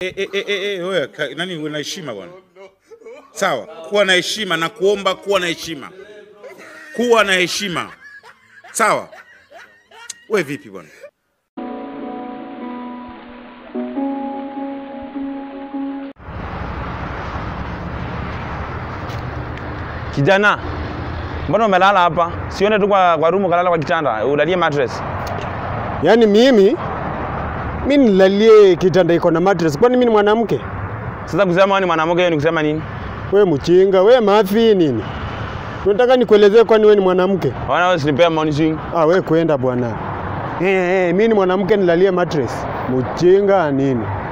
E, e, e, e, e, wewe ka- nani uwe na heshima bwana. Sawa, kuwa na heshima na kuomba kuwa na heshima. Kuwa na heshima. Sawa? We vipi bwana? Kijana, mbona umelala hapa? Sione tu kwa, kwa rumu kalala kwa kitanda, ulalie mattress. Yaani mimi mi nilalie kitanda iko na mattress, kwani mi ni mwanamke? Sasa kusema wewe ni mwanamke hiyo ni kusema nini? We mchinga, we mafi nini? Unataka nikuelezee kwani we ni mwanamke? Wana wewe usinipea morning swing. Ah, we kwenda bwana. Eh, eh, mi ni mwanamke nilalie mattress. Mchinga nini?